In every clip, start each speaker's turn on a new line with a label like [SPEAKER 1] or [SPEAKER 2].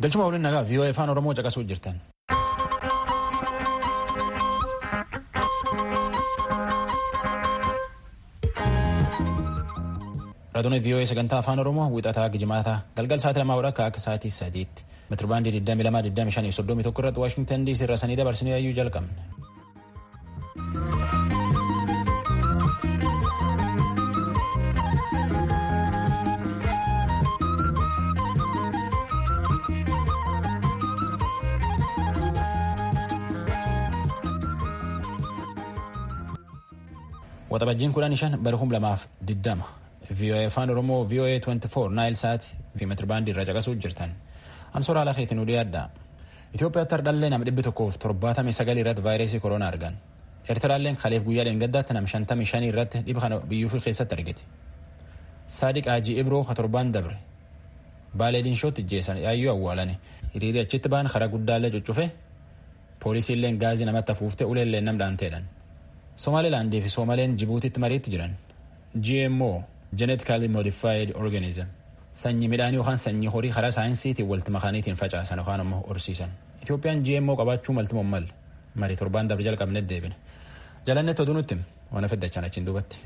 [SPEAKER 1] Galchuma waliin nagaa vii'oo afaan Oromoo caqasuu jirtan. Raadiyoo vii'oo sagantaa afaan Oromoo wixataa gijimaataa galgal sa'aatii lamaa walakkaa akka sa'aatii sadiitti meetirbaandii 22,25 irratti Waashingtan DC irra sanii dabarsinee ayyuu jalqabne. Waxabajjiin kudhan shan bara kum lamaaf diddama. VOA afaan Oromoo VOA 24 Naayil Saati fi meetirbaandii irra caqasuu jirtan. Ansoora haala keetiin udii addaa. Itoophiyaatti hardhallee nama dhibbi tokkoof torbaatamii sagalii irratti vaayirasii koronaa argan. Eertiraalleen kaleef guyyaa dheengaddaatti nama shantamii shanii irratti dhiba kana biyyuu keessatti argite. Saadiq Haajii Ibroo ka torbaan dabre. Baalee Dinshootti ijjeessan yaayyuu awwaalani. Hiriirii achitti ba'an karaa guddaallee cuccufe. Poolisiilleen gaazii namatti afuufte uleelleen nam dhaanteedhan. Somaalilaandii fi Soomaleen Jibuutitti mariitti jiran. GMO Genetically Modified Organism sanyii midhaanii yookaan sanyii horii karaa saayinsiitiin walitti makaniitiin facaasan yookaan immoo horsiisan. Itoophiyaan GMO qabaachuu malti mammal marii torbaan dabre jalqabne deebine. Jalannetti oduu nutti waan feddachaan achiin duubatti.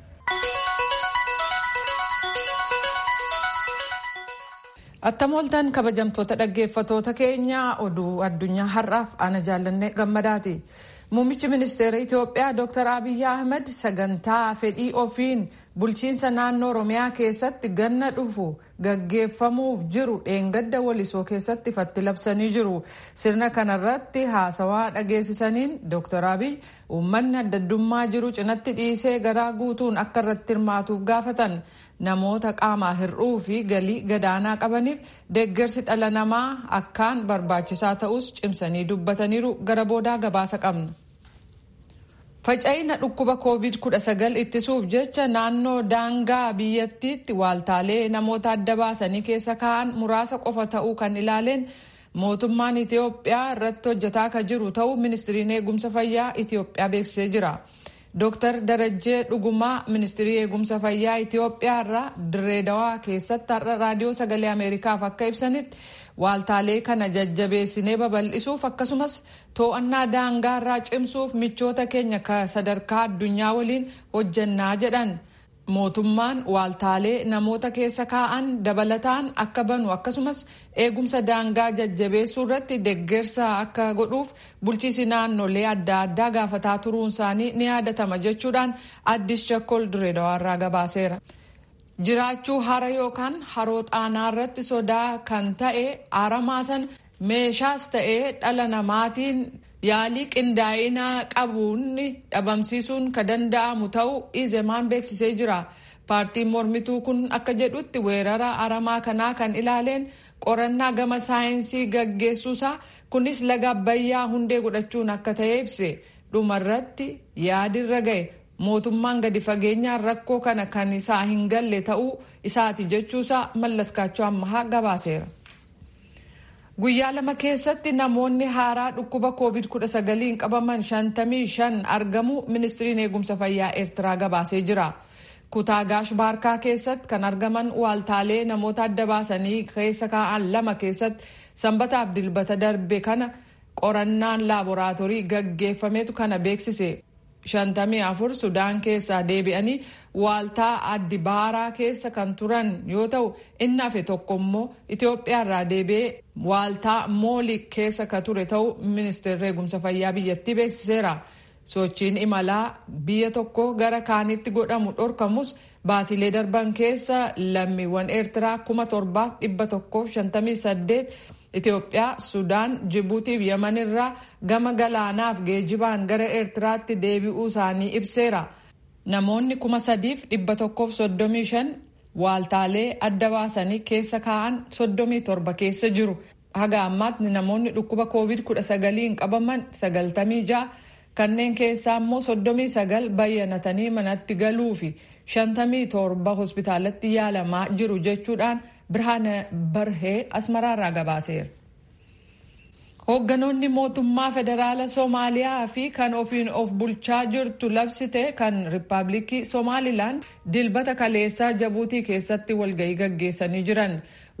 [SPEAKER 2] Attam ooltan kabajamtoota dhaggeeffatoota keenya oduu addunyaa har'aaf ana jaallanne gammadaati. Muummichi ministeera Itoophiyaa Dr. Abiyyi Ahmed sagantaa fedhii ofiin bulchiinsa naannoo Oromiyaa keessatti ganna dhufu gaggeeffamuuf jiru dheengadda walisoo keessatti ifatti labsanii jiru. Sirna kanarratti haasawaa dhageessisaniin Dr. Abiyyi uummanni addaddummaa jiru cinatti dhiisee garaa guutuun akka irratti hirmaatuuf gaafatan. Namoota qaamaa hir'uu fi galii gadaanaa qabaniif deeggarsi dhala namaa akkaan barbaachisaa ta'us cimsanii dubbataniiru gara boodaa gabaasa qabna. Faca'ina dhukkuba COVID-19 ittisuuf jecha naannoo daangaa biyyattiitti waaltaalee namoota adda baasanii keessa kaa'an muraasa qofa ta'uu kan ilaaleen mootummaan Itoophiyaa irratti hojjetaa kan jiru ta'uu ministiriin eegumsa fayyaa Itoophiyaa beeksisee jira. Dooktar Darajjee Dhugumaa ministirii eegumsa fayyaa Itoophiyaa irraa Direedawaa keessatti har'a raadiyoo sagalee Ameerikaaf akka ibsanitti waaltaalee kana jajjabeessinee babal'isuuf akkasumas to'annaa daangaa irraa cimsuuf michoota keenya sadarkaa addunyaa waliin hojjannaa jedhan. Mootummaan waaltaalee namoota keessa kaa'an dabalataan akka banu akkasumas eegumsa daangaa jajjabeessuu irratti deeggarsa akka godhuuf bulchiisi naannolee adda addaa gaafataa turuun isaanii ni yaadatama jechuudhaan addis chakkol direedawaa irraa gabaaseera. Jiraachuu hara yookaan haroo xaanaa irratti sodaa kan ta'e aramaa san meeshaas ta'ee dhala namaatiin yaalii qindaa'inaa qabuun dhabamsiisuun kan danda'amu ta'uu izemaan beeksisee jira. Paartiin mormituu kun akka jedhutti weerara aramaa kanaa kan ilaaleen qorannaa gama saayinsii gaggeessuusaa kunis laga abbayyaa hundee godhachuun akka ta'e ibse dhumarratti yaadirra ga'e mootummaan gadi fageenyaan rakkoo kana kan isaa hin galle ta'uu isaati jechuusaa mallaskaachuu ammahaa gabaaseera. Guyyaa lama keessatti namoonni haaraa dhukkuba COVID-19 qabaman 55 argamu ministiriin eegumsa fayyaa Eertiraa gabaasee jira. Kutaa Gaash Baarkaa keessatti kan argaman waaltaalee namoota adda baasanii keessa kaa'an lama keessatti sanbataaf dilbata darbe kana qorannaan laaboraatoorii gaggeeffametu kana beeksise. 54 Sudaan keessaa deebi'anii waaltaa addi baaraa keessa kan turan yoo ta'u inni hafe tokko immoo Itoophiyaa irraa deebi'ee waaltaa moolik keessa ka ture ta'uu ministeerri eegumsa fayyaa biyyattii beeksiseera. Sochiin imalaa biyya tokko gara kaanitti godhamu dhorkamus baatilee darban keessa lammiiwwan Eertiraa 7158 Itoophiyaa, Sudaan, Jibuutii fi Yaman irraa gama galaanaaf geejibaan gara Eertiraatti deebi'uu isaanii ibseera. Namoonni kuma sadiif dhibba tokkoof soddomii shan waaltaalee adda baasanii keessa kaa'an soddomii torba keessa jiru. Haga ammaatti namoonni dhukkuba COVID-19 qabaman sagaltamii ja'a kanneen keessaa immoo soddomii sagal bayyanatanii manatti galuu fi shantamii torba hospitaalatti yaalamaa jiru jechuudhaan Birhaana Barhee Asmaraarraa gabaaseera. Hoogganoonni mootummaa federaala Soomaaliyaa fi kan ofiin of bulchaa jirtu labsite kan Riippaabilikii Somaalilaand dilbata kaleessaa Jabuutii keessatti walgahii gaggeessanii jiran.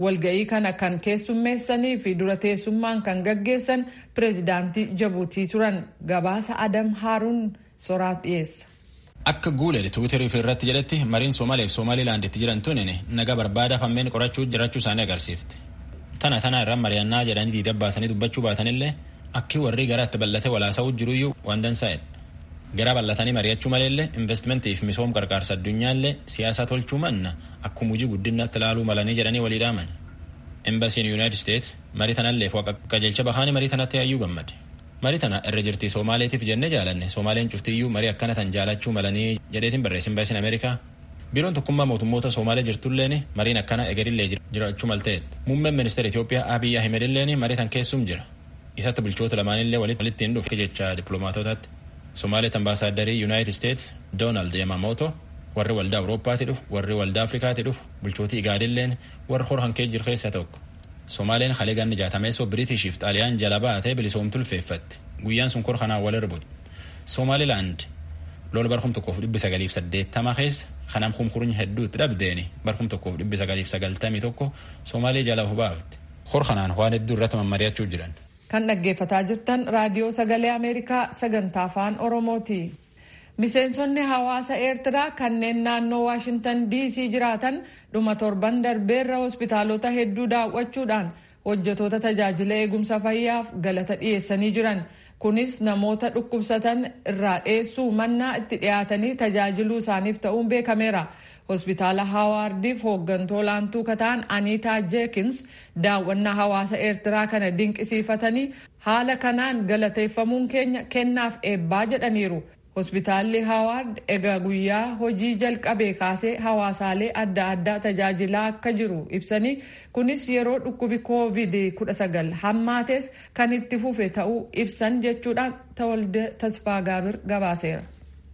[SPEAKER 2] walga'ii kana kan keessummeessanii fi dura teessummaan kan gaggeessan pireezidaantii jabuutii turan gabaasa adam haaruun soraat dhiyeessa.
[SPEAKER 1] Akka guulee tiwiitarii fi irratti jedhetti mariin Soomaaliyaa fi Somaalilaanditti jiran tunin naga barbaada fammeen qorachuu jiraachuu isaanii agarsiifte. Tana tana irraan mari'annaa jedhanii diida baasanii dubbachuu baatanillee akki warri gara itti bal'ate walaasa'uu jiruyyuu waan dansaa'edha. Gara bal'atanii mari'achuu maleellee investimentii fi misooma qarqaarsa addunyaallee siyaasa tolchuu manna akkuma hojii guddinatti ilaaluu malanii jedhanii walii dhaaman. Embasiin Yuunaayitid Steets marii tanallee fo'a qajeelcha bahaanii marii tanatti hayyuu gammade. Marii tana irra jirtii Soomaaleetiif jennee jaalanne Soomaaleen cuftiyyuu marii akkana tan jaalachuu malanii jedheetiin barreesse Embasiin Ameerikaa. Biiroon tokkummaa mootummoota Soomaalee jirtulleen mariin akkana egerillee jiraachuu malteetti. Muummeen ministeera Itoophiyaa Abiy Ahmed illeen marii tan keessum jira. Isatti bulchoota lamaanillee walitti hin dhufe jecha dippiloomaatotaatti. Somaaliyaa ambaasaadarrii Yuunaayitid Steets Doonaald Yamamoto warri waldaa Awurooppaatii dhufu warri waldaa Afrikaatii dhufu bulchootii Igaadilleen warri hor hankee jiru keessaa tokko. Somaaleen halee ganni jaatameessoo Biriitishiif Xaaliyaan jala baatee bilisoomtu ulfeeffatti. Guyyaan sun kor kanaan wal erbu. Somaalilaand lola barkum tokkoof dhibbi sagaliif saddeettama keessa kanaan kumkurni hedduutti dhabdeeni barkum tokkoof dhibbi sagaliif sagaltamii tokko Somaalee jala of baafte. Hor kanaan waan hedduu irratti mammari'achuu jiran.
[SPEAKER 2] Kan dhaggeeffataa jirtan raadiyoo sagalee Ameerikaa sagantaa afaan Oromooti. Miseensonni hawaasa Eertiraa kanneen naannoo Waashintan DC jiraatan dhuma torban darbeerra hospitaalota hedduu daawwachuudhaan hojjetoota tajaajila eegumsa fayyaaf galata dhiyeessanii jiran. Kunis namoota dhukkubsatan irraa dheessuu mannaa itti dhiyaatanii tajaajiluu isaaniif ta'uun beekameera. hospitaala haawaardiif hooggantuu olaantuu kataan aniitaa jeekins daawwannaa hawaasa eertiraa kana dinqisiifatanii haala kanaan galateeffamuun keenya kennaaf eebbaa jedhaniiru. hospitaalli haawaard egaa guyyaa hojii jalqabee kaasee hawaasaalee adda addaa tajaajilaa akka jiru ibsanii kunis yeroo dhukkubi koovid 19 hammaates kan itti fufe ta'uu ibsan jechuudhaan tawalde tasfaa gaabir gabaaseera.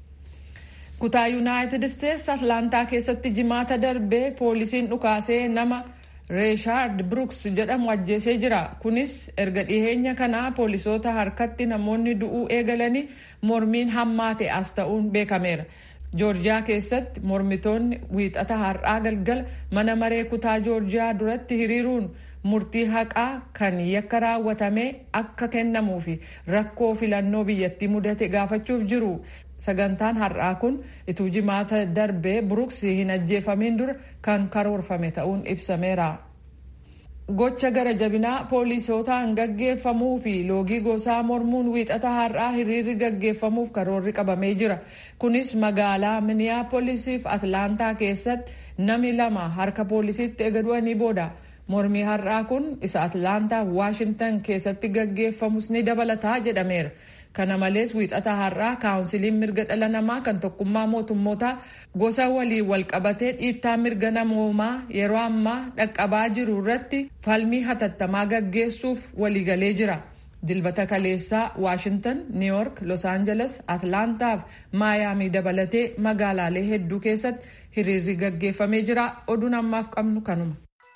[SPEAKER 2] kutaa yuunaayitid isteetsi atlaantaa keessatti jimaata darbee poolisiin dhukaasee nama reeshaard bruks jedhamu ajjeesee jira kunis erga dhiheenya kanaa poolisoota harkatti namoonni du'uu eegalanii mormiin hammaate as ta'uun beekameera joorjiyaa keessatti mormitoonni wiixata har'aa galgala mana maree kutaa joorjiyaa duratti hiriiruun murtii haqaa kan yakka raawwatame akka kennamuu fi rakkoo filannoo biyyattii mudate gaafachuuf jiru sagantaan har'aa kun ituu jimaata darbee bruks hin ajjeefamiin dura kan karoorfame ta'uun ibsameera. gocha gara jabinaa poolisootaan gaggeeffamuu fi loogii gosaa mormuun wiixata har'aa hiriirri gaggeeffamuuf karoorri qabamee jira kunis magaalaa miniyaapoolisiif atlaantaa keessatti nami lama harka poolisiitti ega du'anii booda mormii har'aa kun isa atlaantaa waashintan keessatti gaggeeffamus ni dabalataa jedhameera. kana malees wiixata har'aa kaawunsiliin mirga dhala namaa kan tokkummaa mootummootaa gosa waliin walqabatee dhiittaa mirga namoomaa yeroo ammaa dhaqqabaa jiru irratti falmii hatattamaa gaggeessuuf waliigalee jira. dilbata kaleessaa waashintan niiwyork los aangeles atlaantaa fi maayaamii dabalatee magaalaalee hedduu keessatti hiriirri gaggeeffamee jira oduun ammaaf qabnu kanuma.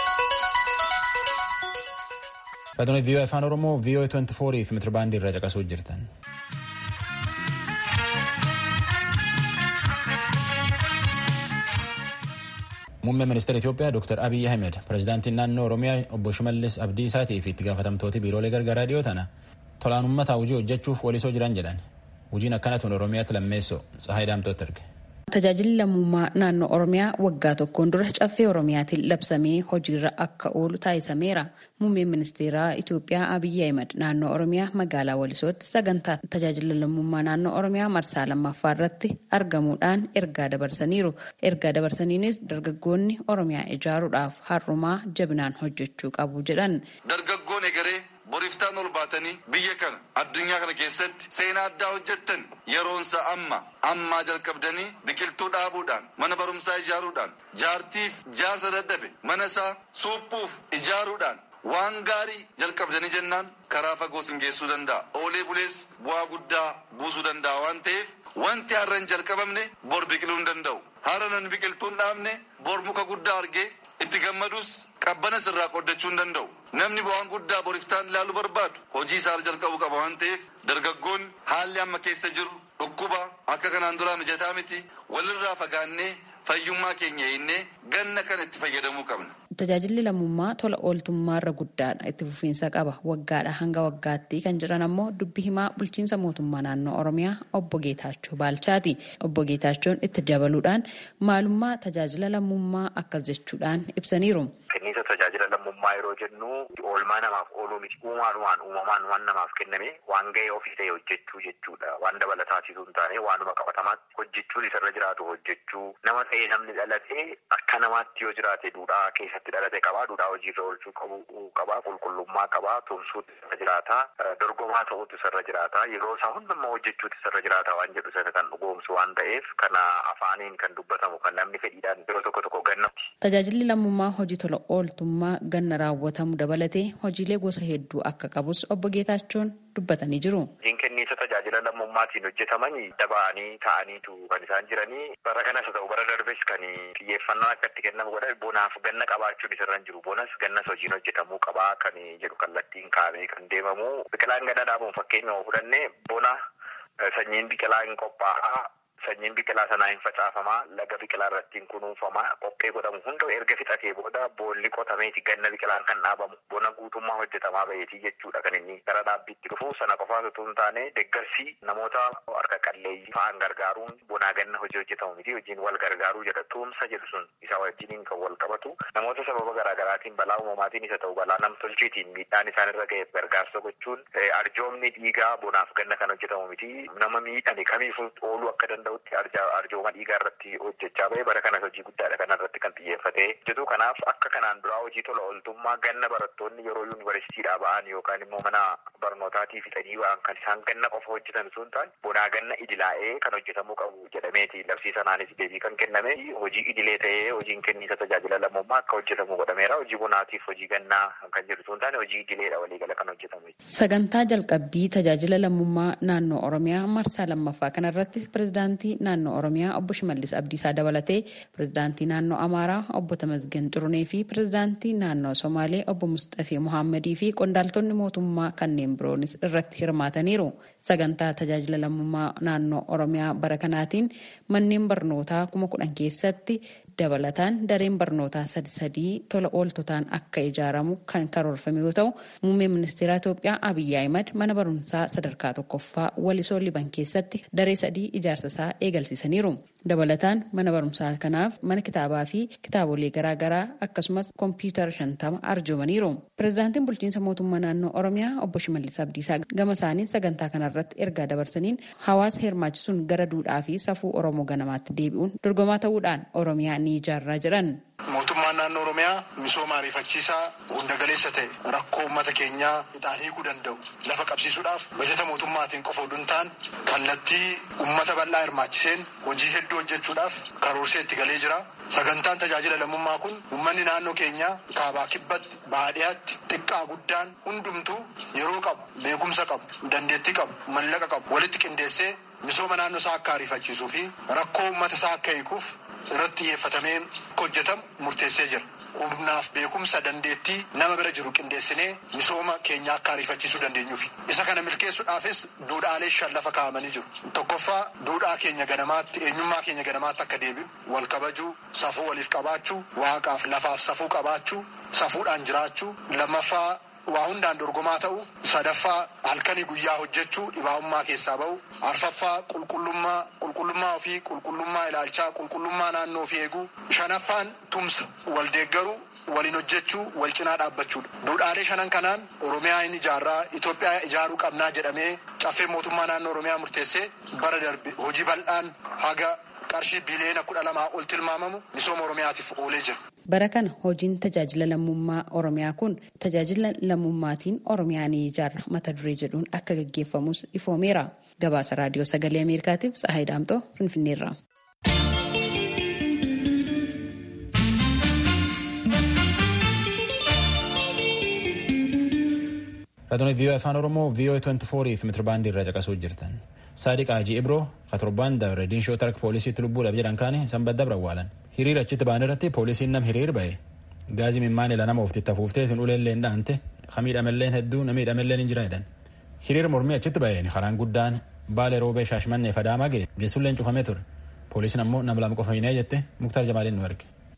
[SPEAKER 1] Raadiyoo VOA Afaan Oromoo VOA 24 fi mitiribaandii irra caqasuu jirtan. Muummeen ministeera Itoophiyaa Dr. Abiy Ahmed pirezidaantiin naannoo Oromiyaa obbo Shimallis Abdiisaatii fi itti gaafatamtooti biiroolee gargaaraa dhiyoo tana tolaan uummataa hojii hojjechuuf walisoo jiran jedhan. Hojiin akkanatuun Oromiyaatti lammeessoo Tsahaay Daamtootti erge.
[SPEAKER 3] Tajaajilli lammummaa naannoo Oromiyaa waggaa tokkoon dura caffee Oromiyaatiin labsamee hojiirra akka oolu taasisameera. Muummeen ministeeraa Itoophiyaa Abiyyi Ahimad naannoo Oromiyaa magaalaa Walisootti sagantaa tajaajila lammummaa naannoo Oromiyaa marsaa lammaffaa irratti argamuudhaan ergaa dabarsaniiru. Ergaa dabarsaniinis dargaggoonni Oromiyaa ijaaruudhaaf har'umaa jabinaan hojjechuu qabu jedhan.
[SPEAKER 4] Dargaggoon egeree boriftaan ol baatanii biyya kana addunyaa kana keessatti seenaa addaa hojjettan yeroonsa amma ammaa jalqabdanii biqiltuu dhaabuudhaan mana barumsaa ijaaruudhaan jaartiif jaarsa dadhabe mana isaa suuphuuf ijaaruudhaan waan gaarii jalqabdanii jennaan karaa fagoo sin geessuu danda'a oolee bulees bu'aa guddaa buusuu danda'a waan ta'eef wanti har'a hin jalqabamne bor biqiluu hin danda'u har'a nan biqiltuu hin dhaabne bor muka guddaa argee itti gammadus qabbana irraa qoddachuu hin danda'u namni bu'aan guddaa boriftaan ilaaluu barbaadu hojii isaa jalqabuu qaba waan ta'eef dargaggoonni haalli amma keessa jiru dhukkuba akka kanaan duraa mijataa miti walirraa fagaannee fayyummaa keenya eegnee ganna kana itti fayyadamuu qabna
[SPEAKER 3] tajaajilli lammummaa tola ooltummaarra guddaadha itti fufiinsa qaba waggaadha hanga waggaatti kan jiran ammoo dubbi himaa bulchiinsa mootummaa naannoo oromiyaa obbo Geetaachoo Baalchaati. Obbo Geetaachoon itti dabaluudhaan maalummaa tajaajila lammummaa akkas jechuudhaan ibsaniiru.
[SPEAKER 5] Kenniisa tajaajila lammummaa yeroo jennu oolmaa namaaf ooluu miti uumaadhumaan uumamaan waan namaaf kenname waan ga'ee ofii ta'e hojjechuu jechuudha. Waan dabalataasisu hin taane waanuma qabatamaatti hojjechuun isarra jiraatu hojjechuu nama ta'ee namni dhalatee akka namaatti yoo jiraate duudhaa keessatti dhalate qabaa duudhaa hojiirra oolchuu qabu qabaa qulqullummaa qabaa tumsuutu isarra jiraata dorgomaa ta'uutu isarra jiraata yeroo isaa hundummaa hojjechuutu isarra jiraata waan jedhu sana kan dhugoomsu waan ta'eef kana afaaniin kan dubbatamu kan namni fedhiidhaan yeroo tokko tokko gannatti.
[SPEAKER 3] Tajaajilli lammummaa hojii tola ooltummaa ganna raawwatamu dabalatee hojiilee gosa hedduu akka qabus obbo Geetaachoon dubbatanii jiru.
[SPEAKER 5] Hojiin kenniisa tajaajila lammummaatiin hojjetaman daba'anii ta'aniitu kan isaan jiranii bara kanas haa ta'u bara darbes kan xiyyeeffannaan akka itti kennamu godha bonaaf ganna qabaachuun isarra hin jiru bonas gannas hojiin hojjetamuu qabaa kan jedhu kallattiin kaa'amee kan deemamu biqilaan ganna dhaabuun fakkeenya fudhanne bona sanyiin biqilaa hin qophaa'aa sanyiin biqilaa sanaa hin facaafamaa laga biqilaa irratti hin kunuunfamaa qophee godhamu hunda erga fixatee booda boolli qotameeti ganna biqilaan kan dhaabamu bona guutummaa hojjetamaa baheetii jechuudha kan inni gara dhaabbiitti dhufu sana qofaas utuu hin taane deeggarsi namoota harka qalleeyyii fa'aan gargaaruun bonaa ganna hojii hojjetamu miti hojiin wal gargaaruu jedha tuumsa jedhu sun isa wajjiniin kan wal qabatu namoota sababa garaagaraatiin balaa uumamaatiin isa ta'u balaa namtolcheetiin miidhaan isaan irra ga'eef gargaarsa gochuun arjoomni dhiigaa bonaaf ganna kan hojjetamu miti nama miidhame kamiifuu ooluu akka danda'u arjooma dhiigaa irratti hojjechaa bahe bara kanas hojii guddaadha kana irratti kan xiyyeeffatee hojjetu kanaaf akka kanaan duraa hojii tola ooltummaa ganna barattoonni yeroo yuunivarsiitiidhaa ba'an yookaan immoo mana barnootaatii fixanii ba'an kan isaan ganna qofa hojjetan sun ta'an bonaa ganna idilaa'ee kan hojjetamuu qabu jedhameeti labsii sanaanis deebii kan kenname hojii idilee ta'ee hojiin kenniisa tajaajila lammummaa akka hojjetamu godhameera hojii bonaatiif hojii gannaa kan jedhu sun taane hojii idileedha waliigala kan hojjetamu.
[SPEAKER 3] Sagantaa jalqabbii tajaajila lammummaa naannoo Oromiyaa marsaa lammaffaa kanarratti pirezidaantii naannoo Oromiyaa obbo Shimallis Abdiisaa dabalatee pirezidaantii naannoo Amaaraa obbo Tamasgen Xurunee fi pirezidaantii naannoo Somaalee obbo Mustafee Muhammadii fi qondaaltonni mootummaa kanneen biroonis irratti hirmaataniiru. Sagantaa tajaajila lammummaa naannoo Oromiyaa bara kanaatiin manneen barnootaa kuma kudhan keessatti dabalataan dareen barnootaa sadi sadii tola ooltotaan akka ijaaramu kan karoorfame yoo ta'u muummeen ministeera Itoophiyaa Abiyyi Ahimad mana barumsaa sadarkaa tokkoffaa walisoo liban keessatti daree sadii ijaarsa isaa eegalsiisaniiru. Dabalataan mana barumsaa kanaaf mana kitaabaa fi kitaabolee garaagaraa akkasumas kompiitara shantama arjoomaniiru. Pireezidaantiin bulchiinsa mootummaa naannoo Oromiyaa obbo Shimallis Abdiisaa gama isaaniin sagantaa kanarratti ergaa dabarsaniin hawaasa hirmaachisuun gara duudhaa fi safuu Oromoo ganamaatti deebi'uun dorgomaa ta'uudhaan Oromiyaa ni ijaarraa jedhan.
[SPEAKER 6] Mootummaan naannoo Oromiyaa misooma ariifachiisaa hunda galeessa ta'e rakkoo uummata keenyaa ixaan hiikuu danda'u lafa qabsiisuudhaaf bajeta mootummaatiin qofa oduu hin taane kallattii uummata bal'aa hirmaachiseen hojii hedduu hojjechuudhaaf karoorsee itti galee jira. Sagantaan tajaajila lammummaa kun uummanni naannoo keenyaa kaabaa kibbatti baadiyyaatti xiqqaa guddaan hundumtuu yeroo qabu beekumsa qabu dandeettii qabu mallaqa qabu walitti qindeessee misooma naannoo isaa akka ariifachiisuu fi rakkoo uummata isaa akka hiikuuf irratti xiyyeeffatamee hojjetamu murteessee jira. Humnaaf beekumsa dandeettii nama bira jiru qindeessinee misooma keenya akka ariifachiisuu dandeenyuufi. Isa kana milkeessuudhaafis duudhaalee shan lafa kaa'amanii jiru. Tokkoffaa duudhaa keenya ganamaatti eenyummaa keenya ganamaatti akka deebi'u wal kabajuu safuu waliif qabaachuu waaqaaf lafaaf safuu qabaachuu safuudhaan jiraachuu lammaffaa waa hundaan dorgomaa ta'u sadaffaa halkanii guyyaa hojjechuu dhibaa'ummaa keessaa ba'u arfaffaa qulqullummaa qulqullummaa ofii qulqullummaa ilaalchaa qulqullummaa naannoo ofii eeguu shanaffaan tumsa wal deeggaruu waliin hojjechuu wal cinaa dhaabbachuudha duudhaalee shanan kanaan oromiyaa hin ijaarraa itoophiyaa ijaaruu qabnaa jedhamee caffee mootummaa naannoo oromiyaa murteessee bara darbe hojii bal'aan haga qarshii biliyoona kudha lamaa ol tilmaamamu misooma oromiyaatiif oolee jira.
[SPEAKER 3] Bara kana hojiin tajaajila lammummaa Oromiyaa kun tajaajila lammummaatiin Oromiyaa ni ijaarra mata duree jedhuun akka gaggeeffamus ifoomeera. Gabaasa raadiyoo sagalee Ameerikaatiif Tsahaay Daamtoo Finfinneerra.
[SPEAKER 1] Raadiyoo viiyoo afaan Oromoo viiyoo 24 fi meetirbaandii irra caqasuu jirtan. Saadiq Haji Ibroo katorbaan dabre diinshoo tark poolisiitti lubbuudhaaf jedhan kaane sanbata dabre awwaalan. Hiriira achitti ba'an irratti poolisiin nam hiriir ba'e. Gaazii mimmaan ila nama ofitti fuuftee hin uleelleen dhaante kamiidhamelleen hedduu namiidhamelleen hin jira jedhan. Hiriir mormii achitti ba'een karaan guddaan baalee roobee shaashmannee fadaamaa ga'e geessulleen cufamee ture. Poolisiin ammoo nama lama qofa hinee jette Muktaar Jamaaliin nu erge.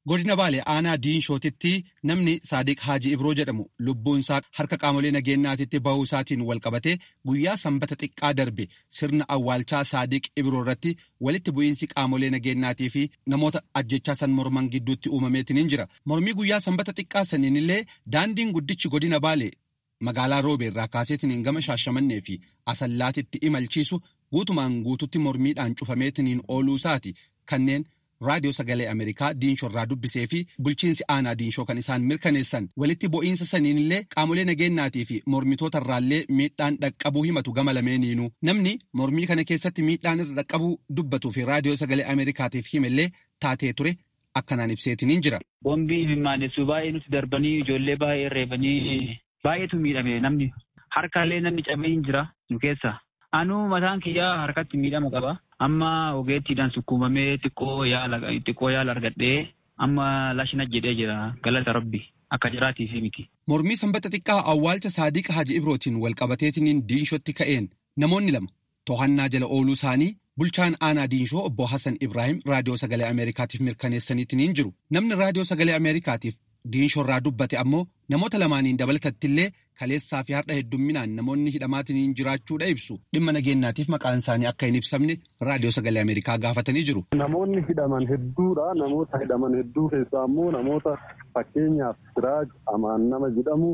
[SPEAKER 7] godina baalee aanaa diinshootitti namni saadiq haaji ibroo jedhamu lubbuunsaa harka qaamolee nageenyaatitti bahuu isaatiin wal qabate guyyaa sanbata xiqqaa darbe sirna awwaalchaa saadiq ibroo irratti walitti bu'iinsi qaamolee nageenyaatii fi namoota ajjechaa san morman gidduutti uumameetiin jira mormii guyyaa sanbata xiqqaa saniin illee daandiin guddichi godina baalee magaalaa roobee irraa kaaseetiin gama shaashamannee fi asallaatitti imalchiisu guutumaan guututti mormiidhaan cufameetiin ooluu isaati kanneen. raadiyoo sagalee ameerikaa diinshoo irraa dubbisee fi bulchiinsi aanaa diinshoo kan isaan mirkaneessan walitti bu'iinsa saniin illee qaamolee nageenyaatii fi mormitoota irraallee miidhaan dhaqqabuu himatu gama lameeniinu namni mormii kana keessatti miidhaan irra dhaqqabuu dubbatuu fi raadiyoo sagalee ameerikaatiif himellee taatee ture akkanaan ibseetiniin jira.
[SPEAKER 8] Boombii mimaanessu baay'ee nuti darbanii ijoollee baay'ee reebanii baay'eetu miidhame namni harkaallee namni cabee hin jira nu keessa. Anuu mataan kiyyaa harkatti miidhama qaba. Amma ogeettiidhaan sukkuumamee xiqqoo yaala xiqqoo yaala argadhee amma lashina jedhee jira galata rabbi akka jiraatiif miti.
[SPEAKER 7] Mormii sanbata xiqqaa awwaalcha Saadiq Haji Ibrootiin walqabateetiniin diinshootti ka'een namoonni lama to'annaa jala ooluu isaanii bulchaan aanaa diinshoo obbo Hassan Ibrahim raadiyoo sagalee Ameerikaatiif mirkaneessaniitiin jiru. Namni raadiyoo sagalee Ameerikaatiif diinshoo irraa dubbate ammoo namoota lamaaniin dabalatattillee kaleessaa fi har'a heddumminaan namoonni hidhamaatiin jiraachuudha ibsu dhimma nageenyaatiif maqaan isaanii akka hin ibsamne raadiyoo sagalee ameerikaa gaafatanii jiru.
[SPEAKER 9] Namoonni hidhaman hedduudha. Namoota hidhaman hedduu keessaa immoo namoota fakkeenyaaf Siraaj Amaan nama jedhamu,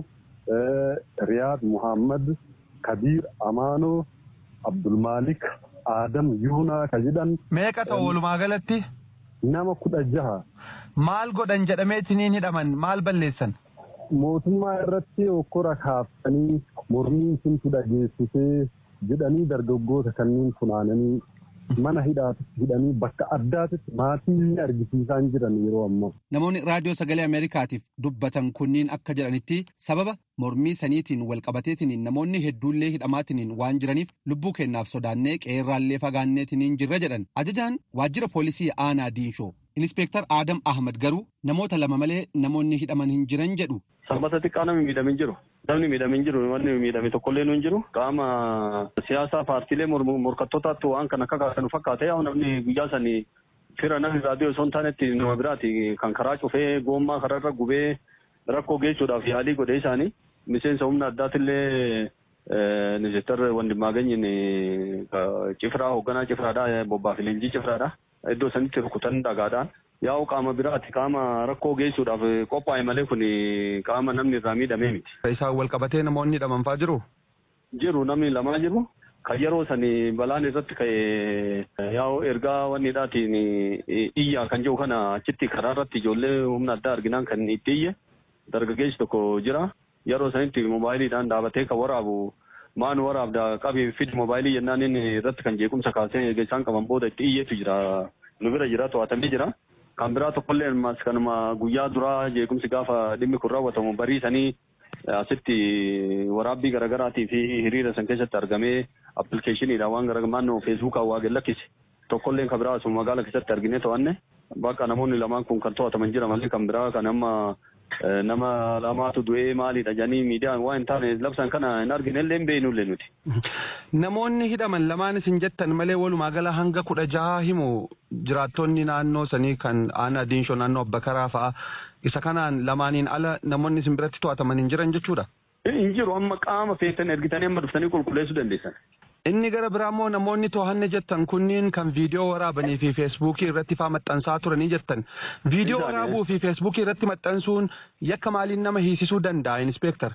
[SPEAKER 9] Riyaad Muhammad, Kabiir Amaanoo, Abdulmaalik Adam Yuunaa ka jedhan.
[SPEAKER 10] Meeqa ta'u walumaa galatti?
[SPEAKER 9] Nama kudha jaha.
[SPEAKER 10] Maal godhan jedhameetiniin hidhaman maal balleessan?
[SPEAKER 9] mootummaa irratti okkora kaaftanii mormiin suntu dhageessisee jedhanii dargaggoota kanneen funaananii mana hidhaatitti hidhanii bakka addaatitti maatii argisiisaan jiran yeroo ammaa.
[SPEAKER 7] Namoonni raadiyoo sagalee Ameerikaatiif dubbatan kunniin akka jedhanitti sababa mormii saniitiin walqabateetiin namoonni hedduullee hidhamaatiin waan jiraniif lubbuu kennaaf sodaannee qeerraallee fagaanneetiin jirra jedhan. Ajajaan waajjira poolisii aanaa diinshoo Inispeektar Adam Ahmad garuu namoota lama malee namoonni hidhaman hin jiran jedhu.
[SPEAKER 9] Sanbata xiqqaa namni miidhamin jiru. Namni miidhamin jiru wanni miidhame tokkollee nu hin jiru. Qaama siyaasaa paartiilee morkattootaatti waan kan akka kaasan fakkaate yaa namni guyyaa sanii fira namni raadiyoo osoo hin taanetti nama biraati kan karaa cufee goommaa karaarra gubee rakkoo geessuudhaaf yaalii godhee isaanii miseensa humna addaatillee ministeer wandimaaganyin cifraa hoogganaa cifraadha bobbaa fi leenjii cifraadha. Iddoo sanitti rukutan dhagaadhaan yaa'u qaama biraati qaama rakkoo geessuudhaaf qophaa'e malee kun qaama namni irraa miidhamee miti.
[SPEAKER 10] Isaan wal qabatee namoonni hidhamanfaa jiru?
[SPEAKER 9] Jiru namni lamaa jiru. Kan yeroo sani balaan irratti ka'e yaa'u ergaa wanni dhaatiin iyyaa kan jiru kana achitti karaa irratti ijoollee humna addaa arginaan kan itti iyye dargaggeessi tokko jira. Yeroo sanitti moobaayiliidhaan dhaabatee kan waraabu maan waraabda qabii fidi moobaayilii jennaan inni irratti kan jeequmsa kaasee isaan qaban booda itti iyyeetu jira. Nu bira jira to'atamee jira. Kan biraa tokkollee ammas kanuma guyyaa duraa jeequmsi gaafa dhimmi kun raawwatamu bariisanii asitti waraabbii garaagaraatii fi hiriira san keessatti argamee appilikeeshiniidha waan gara naannoo feesbuukaa waa lakkise tokkollee kan biraa asuma magaala keessatti argine to'anne bakka namoonni lamaan kun kan to'ataman jira malee kan biraa kan amma nama lamaatu du'ee maalidha jedhanii miidiyaan waan hin taane labsan kana hin arginellee hin beeknullee nuti.
[SPEAKER 10] Namoonni hidhaman lamaan isin jettan malee walumaa gala hanga kudha jaha himu jiraattonni naannoo sanii kan aanaa diinshoo naannoo abbakaraa fa'a isa kanaan lamaaniin ala namoonni isin biratti to'ataman hin jiran jechuudha.
[SPEAKER 9] Hin jiru amma qaama feetan ergitanii amma dhuftanii qulqulleessuu dandeessan.
[SPEAKER 10] Inni gara biraa immoo namoonni to'anne jettan kunniin kan viidiyoo waraabanii fi feesbuukii irratti faa maxxansaa turanii jettan. Viidiyoo waraabuu fi feesbuukii irratti maxxansuun yakka maaliin nama hiisisuu danda'a inspeektar?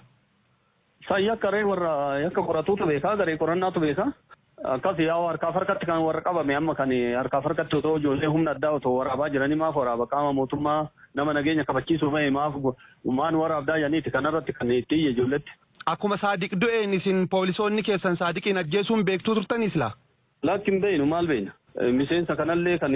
[SPEAKER 9] Isaan yakka ree warra yakka qoratuutu beekaa garee qorannaatu beekaa. Akkas yaa harkaaf harkatti kan warra qabame amma kan harkaaf harkatti otoo ijoollee humna addaa otoo waraabaa jiranii maaf waraaba qaama mootummaa nama nageenya kabachiisuu mahe maaf maan waraabdaa janiiti kanarratti kan itti iyye ijoolletti.
[SPEAKER 10] Akkuma saadiq du'een isin poolisoonni keessan saadiqiin ajjeesuun beektuu turtanis laa?
[SPEAKER 9] Lakki hin beeynu maal beeyna. Miseensa kanallee kan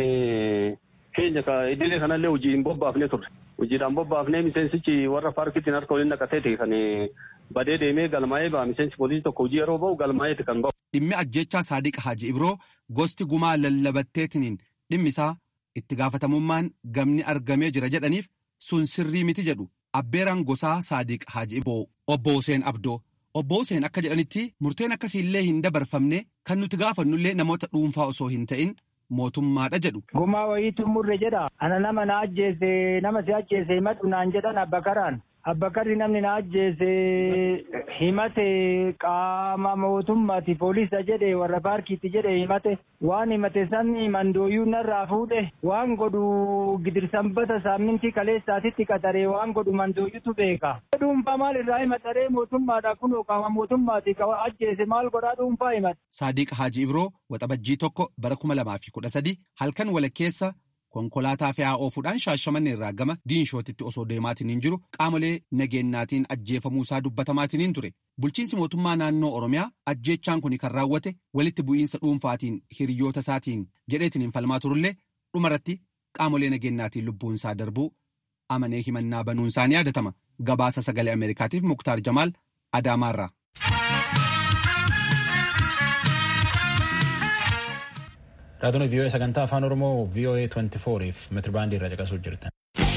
[SPEAKER 9] keenya idilee kanallee hojii hin bobbaafne turre. Hojiidhaan bobbaafnee miseensichi warra paarkittiin harka waliin naqateeti kan badee deemee galmaa'ee ba'a. Miseensi poolisii tokko hojii yeroo ba'u galmaa'eeti kan ba'u.
[SPEAKER 7] Dhimmi ajjechaa Saadiq Haji Ibroo gosti gumaa lallabatteetiniin dhimmi isaa itti gaafatamummaan gamni argamee jira jedhaniif sun sirrii miti jedhu abbeeraan gosaa Saadiq Haji Ibroo obbo Hussein Abdoo. Obbo Hussein akka jedhanitti murteen akkasiillee hin dabarfamne kan nuti gaafannullee namoota dhuunfaa osoo hin ta'in mootummaadha jedhu.
[SPEAKER 11] Gumaa wayiitu murre jedha. Ana nama na ajjeese nama si ajjeese himatu naan jedhan abbakaraan. Abbakarri namni na ajjeese himate qaama mootummaati poolisa jedhe warra paarkiitti jedhe himate waan himate san mandooyyuu narraa fuudhe waan godhu gidirsanbata saamintii kaleessaatitti qaxaree waan godhu mandooyyutu beeka. Dhuunfaa maal irraa himataree mootummaadha kunoo qaama mootummaati ajjeese maal godhaa dhuunfaa himate.
[SPEAKER 7] Saadiq Haaji Ibroo waxabajjii tokko bara kuma lamaa fi kudha sadi halkan walakkeessa konkolaataa fe'aa oofuudhaan shaashamanne irraa gama diinshootitti osoo deemaatiin jiru qaamolee nageenyaatiin ajjeefamuusaa dubbatamaatiin ture bulchiinsi mootummaa naannoo oromiyaa ajjeechaan kun kan raawwate walitti bu'iinsa dhuunfaatiin hiriyoota isaatiin jedheetiin hin falmaa turullee dhumarratti qaamolee nageenyaatiin lubbuunsaa darbuu amanee himannaa banuunsaa ni yaadatama gabaasa sagalee ameerikaatiif muktaar jamaal adaamaarraa.
[SPEAKER 1] Raadiyoon VOA sagantaa afaan Oromoo VOA 24 fi meetirbaandii irraa caqasuu jirtan.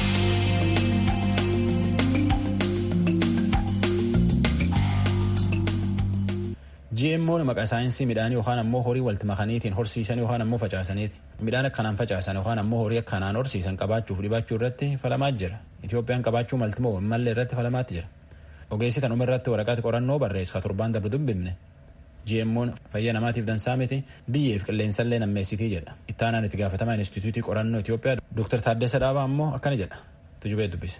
[SPEAKER 1] GMO'n maqaa saayinsii midhaanii yookaan ammoo horii walitti makaniitiin horsiisan yookaan ammoo facaasaniiti. Midhaan akkanaan facaasan yookaan ammoo horii akkanaan horsiisan qabaachuuf dhibachuu irratti falamaa jira. Itoophiyaan qabaachuu maltimoo mallee irratti falamaatti jira. Ogeessi tanuma irratti waraqaa qorannoo barreessa torbaan darbe dubbifne. GMO'n fayyaa namaatiif dansaa miti biyyeef qilleensallee nammeessitii jedha. Ittaanaan itti gaafatamaa Inistituutii Qorannoo Itoophiyaa Dr. Taaddasa Dhaabaa ammoo akkana jedha. Tujubee dubbise.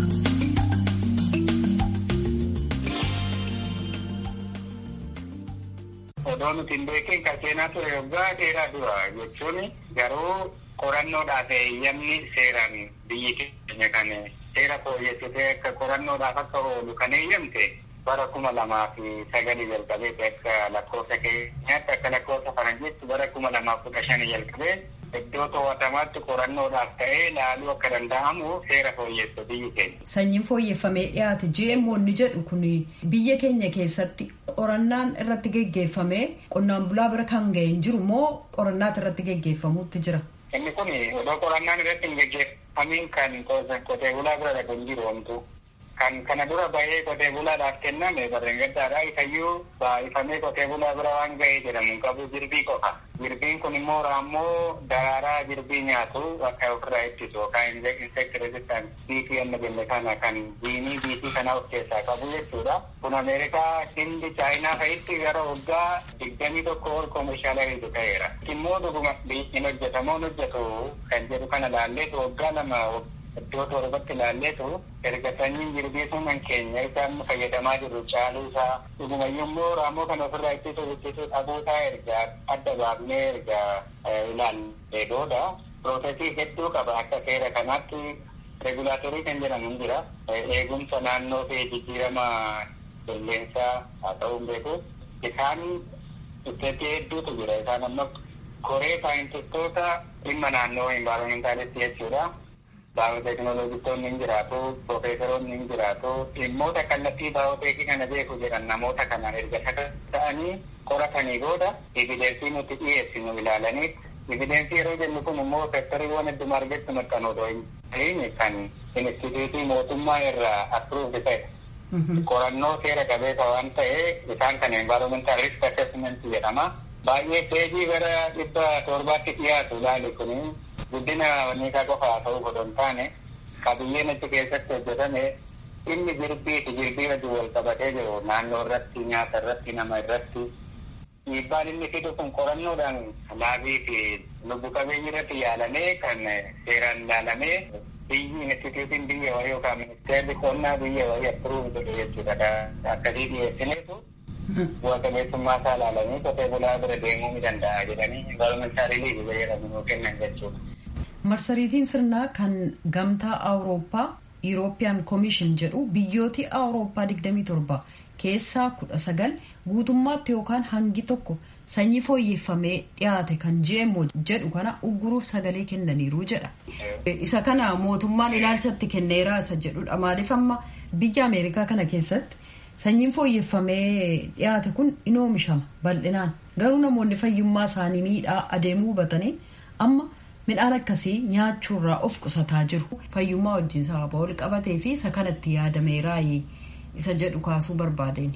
[SPEAKER 12] Odoo nuti hin beekin kan seenaa ture waggaa dheeraa dura jechuun garuu qorannoodhaaf eeyyamni seeraan biyyi keenya kan seera fooyyessitee akka qorannoodhaaf akka oolu kan eeyyamte bara kuma lamaa fi sagalii jalqabee akka lakkoofsa keenyaatti akka lakkoofsa faranjiitti bara kuma lamaa kudha shanii jalqabee iddoo to'atamaatti qorannoodhaaf ta'ee laaluu akka danda'amu seera fooyyessa biyyi keenya.
[SPEAKER 13] Sanyiin fooyyeffamee dhiyaate GMO inni jedhu kun biyya keenya keessatti qorannaan irratti geggeeffamee qonnaan bulaa bira kan ga'e hin jiru moo qorannaan irratti geggeeffamuutti jira?
[SPEAKER 12] Inni kun odoo qorannaan irratti hin geggeeffamiin kan qotee bulaa bira dhaqu hin jiru homtuu. kan kana dura bahee qotee bulaadhaaf kenname barreen gaddaadha isayyuu baay'ifamee qotee bulaa bira waan ga'ee jedhamu qabu jirbii qofa. Jirbiin kun immoo raammoo daraaraa jirbii nyaatu akka ofirraa ittisu yookaan insect resistant biitii amma jenne kana kan jiinii biitii kana of keessaa qabu jechuudha. Kun Ameerikaa, Hindi, Chaayinaa fa'itti gara waggaa digdamii tokko ol koomishaalarii ta'eera. Immoo dhuguma hin hojjetamoo hojjetu kan jedhu kana laalleetu waggaa lama iddoo torbatti ilaalleetu erga sanyiin jirbii sunan keenya isaan fayyadamaa jirru caaluu isaa dhugumayyuu immoo raammoo kana ofirraa ittisuu ittisuu dhabuusaa erga adda baafnee erga ilaallee booda piroosesii hedduu qaba akka seera kanaatti regulaatorii kan jedhamu hin jira eegumsa naannoo fi jijjiirama qilleensaa haa ta'uu beeku isaan isteetii hedduutu jira isaan amma koree saayintistoota dhimma naannoo envaayiroomentaalist jechuudha. baayooteekinooloojistoonni hin jiraatu piroofeesaroonni hin jiraatu dhimmoota kallattii baayooteekii kana beeku jedhan namoota kanaan erga ta'anii qoratanii booda evidensii nuti dhiyeessinu ilaalanii evidensii yeroo jennu kun immoo sektariiwwan hedduma argattu maxxan odoo hin ta'in kan instituutii mootummaa irraa appruuvdi ta'e qorannoo seera qabeessa waan ta'e isaan kan environmental risk assessment jedhama baay'ee peejii gara dhibba torbaatti dhiyaatu ilaali kuni guddina wanniisaa qofa haa ta'uu godhu hin taane qabiyyeen achi keessatti hojjetame inni jirbii fi jirbii wajjin wal qabatee jiru naannoo irratti nyaata irratti nama irratti dhiibbaan inni fidu kun qorannoodhaan laabii fi lubbu qabeeyyii irratti yaalamee kan seeraan ilaalamee biyyi instituutiin biyya wayii yookaan ministeerri qonnaa biyya wayii appiruuf godhe jechuudha akkasii dhiyeessineetu bu'a qabeessummaa isaa ilaalanii qotee bulaa bira deemuu ni danda'a jedhanii envaayiroomentaalii liigii fayyadamu kennan jechuudha.
[SPEAKER 13] marsariitiin sirnaa kan gamtaa awurooppaa European Commission jedhu biyyooti awurooppaa 27 keessaa 19 guutummaatti yookaan hangi tokko sanyii fooyyeffamee dhiyaate kan GMO jedhu kana ugguruuf sagalee kennaniiru jedha. Isa kana mootummaan ilaalchatti kenneera isa jedhudha. Maaliif amma biyya Ameerikaa kana keessatti sanyiin fooyyeffamee dhiyaate kun in oomishama bal'inaan. Garuu namoonni fayyummaa isaanii miidhaa adeemuu hubatanii amma midhaan akkasii nyaachuurraa of qusataa jiru. Fayyummaa wajjin sababa wal qabatee fi isa kanatti yaadameera isa jedhu kaasuu barbaadeen.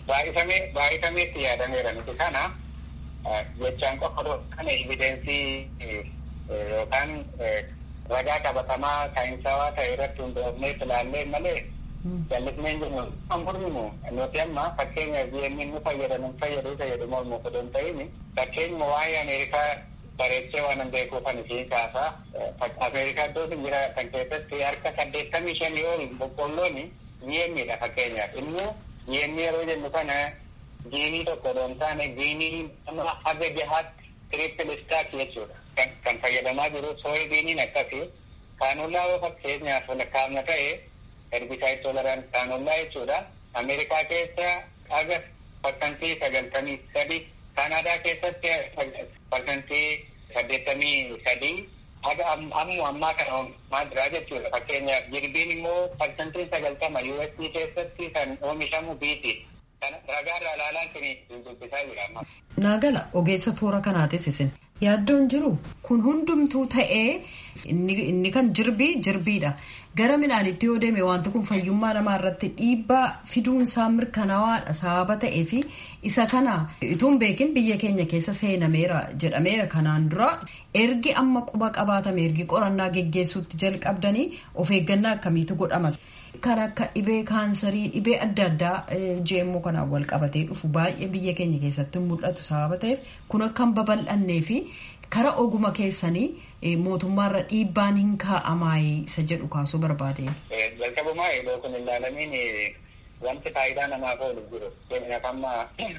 [SPEAKER 12] Baay'ifameetti yaadameera nuti kana jechaan qofa kana evidensii yookaan ragaa qabatamaa saayinsawaa ta'e irratti hundoofnee ilaallee malee jallisneen jennu kan furminu nuti amma fakkeenyaaf GMN nu fayyadamu fayyaduu fayyadu mormu osoo hin ta'in fakkeenyuma waa'ee Ameerikaa bareechee waan beekuufan ishee kaasaa Ameerikaa iddoo jira kan keessatti harka saddeettamii shanii ol boqqolloon GM'dha fakkeenyaaf immoo GM yeroo jennu kana giinii tokko odoo hin taane giinii nama haga jahaatti tirippil istaak jechuudha. Kan fayyadamaa jiru sooyi giiniin akkasi kaanullaa yoo fakkeenyaaf lakkaa'amna ta'e herbisaayit tolerant kaanullaa jechuudha. Ameerikaa keessa haga parsantii sagaltamii sadi Kanaadaa keessatti parsantii saddeettamii sadii haga ammu ammaa kana oomishamaa jira jechuudha. Fakkeenyaaf jirbiin immoo parsantiin sagaltama USD keessatti kan oomishamu biiti. Ragaarraa ilaalaan isin dubbisaa jira amma.
[SPEAKER 13] Naagala ogeessa toora kanaatis isin yaaddoon jiru kun hundumtuu ta'ee inni kan jirbii jirbiidha. Gara midhaanitti yoo deeme wanti kun fayyummaa namaa irratti dhiibbaa fiduunsaa mirkanawaadha sababa ta'ee fi isa kana ituun beekin biyya keenya keessa seenameera jedhameera kanaan dura ergi amma quba qabaatame ergi qorannaa geggeessuutti jalqabdanii of eeggannaa akkamiitu godhamas. Kan akka dhibee kaansarii dhibee adda addaa jeemmoo kanaan wal qabatee dhufu baay'ee biyya keenya keessatti mul'atu sababa ta'eef kun akka hin babal'annee fi kara oguma keessanii mootummaarra dhiibbaan hin kaa'amaayi isa jedhu kaasuu barbaadeen.
[SPEAKER 12] Jalqabumaa yeroo kun ilaalamiin wanti faayidaa namaaf oolu jiru. Keenyaaf amma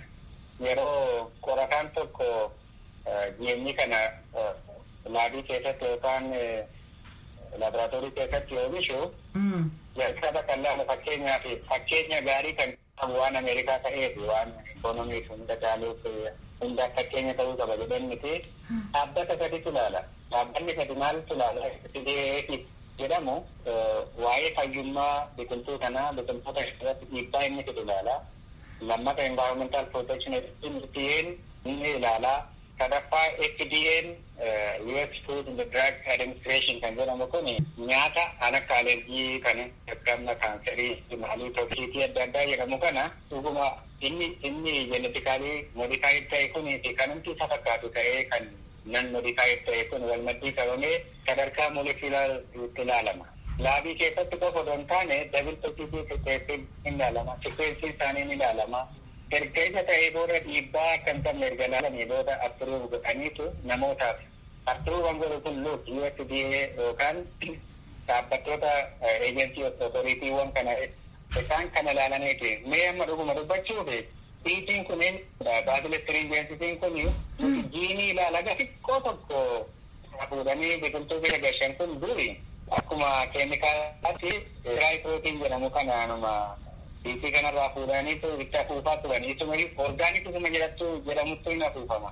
[SPEAKER 12] yeroo qorataan tokko jeemni kana laabii keessatti yookaan laaboraatoorii keessatti oomishu jalqaba kan laalu fakkeenyaa fi fakkeenya gaarii kan qabu waan Ameerikaa ta'eef waan ikoonomiif hunda caaluuf hunda fakkeenya ta'uu qaba jedhan miti dhaabbata saditu ilaala. Dhaabbanni sadi maaltu ilaala? CDAF jedhamu waa'ee fayyummaa biqiltuu kanaa biqiltoota irratti dhiibbaa inni fidu ilaala. Lammata environmental protection FDA'n inni ilaala. sadaffaa FDA'n US Food and Drug Administration kan jedhamu kun nyaata kan akka alergii kan akka kaanserii maalii toksiitii adda addaa jedhamu kana dhuguma inni inni jenetikaalii modifaayiid ta'e kun fi kan humti isa fakkaatu ta'ee kan nan modifaayiid ta'e kun wal maddii qabamee sadarkaa molekulaar ilaalama. Laabii keessatti qofa odoo hin taane dabil toksiitii keessatti ni ilaalama. Sikweensii isaanii ni ilaalama. erga isa ta'ee booda dhiibbaa kan qabne erga laalanii booda appruuf godhaniitu namootaaf appruufan godhu kun luuk USDA yookaan dhaabbattoota eejensii otoriitiiwwan kana isaan kana laalaniiti mee amma dhuguma dubbachuuf dhiitiin kunin baasilettiriin jeensitiin kun jiinii ilaalaga xiqqoo tokko fuudhanii biqiltuu bira gashan kun duri akkuma keemikaalaatti raayiprootiin jedhamu kanaanuma Dhiisii kanarraa fuudhaniitu itti afuufaa turan. Isuma orgaanik isuma jedhattu jedhamuttu hin afuufama.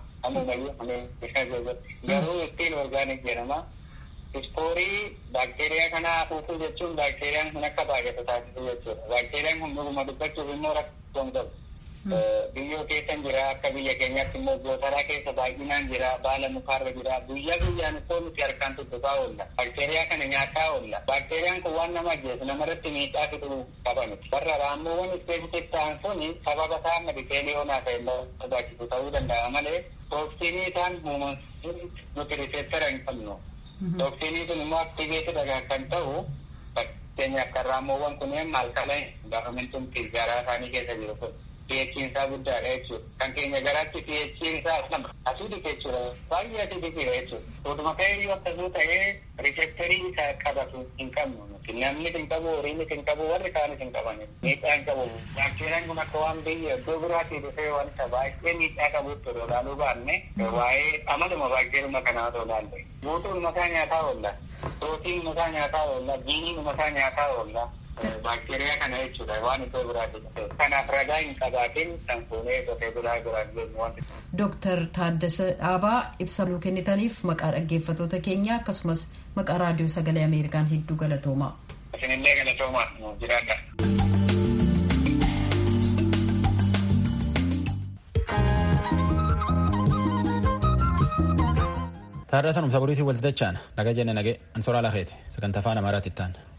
[SPEAKER 12] Ammayyu garuu ittiin orgaanik jedhama. Ispoorii baakteeriyaa kana afuufuu jechuun baakteeriyaan kun akka baay'atu taasisuu jechuudha. Baakteeriyaan kun dhuguma dubbachuuf immoo rakkoon qabu. Biyyoo keessa jira akka biyya keenyaatti immoo gootaraa keessa baay'inaan jira baala mukaarra jira guyyaa guyyaan ittoo nuti harkaan tuttuqaa oolla. Baakteeriyaa kana nyaataa oolla. Baakteeriyaan kun waan nama ajjeesu namarratti miidhaa fiduu qaba miti. Warra raammoowwan ispeesifik ta'an sun sababa isaa medikeeliyoonaa ta'e barbaachisu ta'uu danda'a malee tooksiinii isaan uumaman nuti riseettara hin qabnu. Tooksiinii sun immoo aktiveetidha kan ta'u fakkeenyaaf kan raammoowwan kunneen maal kala gaafamintuun garaa isaanii keessa jiru kun. pH'n isaa guddaadha jechuudha. Kan keenya garaatti pH'n isaa lama asiidii jechuudha. Baay'ee asiidiidha jechuudha. Utuma ta'ee yoo akkasuu ta'ee riiseptarii isaa qabatu hin qabnu. Namni hin qabu, horiinis hin qabu, warri kaanis hin qaban. Miidhaa hin qabu. Baakteeriyaan kun akka waan biyya iddoo biraatii dhufee wanta baay'ee miidhaa qabutti odoo ilaaluu baanne waa'ee amaluma baakteeruma kanaa odoo ilaalle. Guutuun mataa nyaataa oolla. Prootiin mataa nyaataa oolla. Jiiniin mataa nyaataa oolla. baakteeriyaa kana jechuudha waan iddoo biraati kanaaf ragaa hin qabaatin kan fuunee qotee bulaa biraan jennu wanti.
[SPEAKER 13] Dooktar Taaddasa Dhaabaa ibsa nuu kennitaniif maqaa dhaggeeffatoota keenya akkasumas maqaa raadiyoo sagalee Ameerikaan hedduu galatoomaa.
[SPEAKER 12] Isinillee galatoomaa nuuf jiraadha.
[SPEAKER 1] Taarraa sanumsa boriitiin walti dachaan naga jenne nage ansoraa lafeeti sagantaa afaan amaaraatti ittaan.